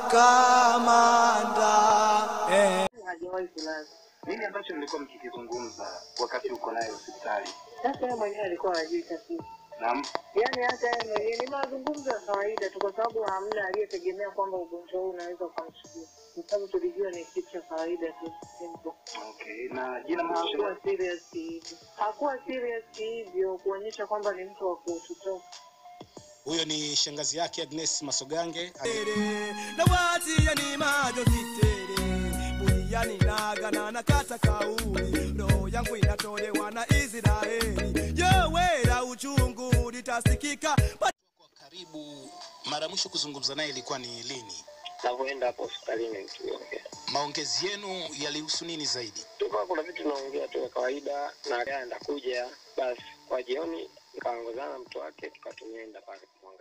kamanda eh. hajawahi kulala. Nini ambacho mlikuwa mkikizungumza wakati uko naye hospitali? Sasa yeye mwenyewe alikuwa hajui tatizo, Naam. yaani hata yeye mwenyewe ni mazungumzo ya kawaida tu, kwa sababu hamna aliyetegemea kwamba ugonjwa huu unaweza ukamshukia, kwa sababu tulijua ni kitu cha kawaida tu, simple. Okay. Na jina hakuwa mwisho serious hivyo, hakuwa serious hivyo kuonyesha kwamba ni mtu wa kututoka. Huyo ni shangazi yake Agnes Masogange. nawatiya ni majo kitere buriani nagana nakata kauli roho yangu inatolewa na Israeli yowera uchungu litasikika Kwa karibu, mara ya mwisho kuzungumza naye ilikuwa ni lini? navyoenda hapo hospitalini tuliongea Maongezi yenu yalihusu nini zaidi? tukawa kuna vitu tunaongea tu ya kawaida na gari ndakuja basi kwa jioni nikaongozana na mtu wake tukatumeenda pale kumwangalia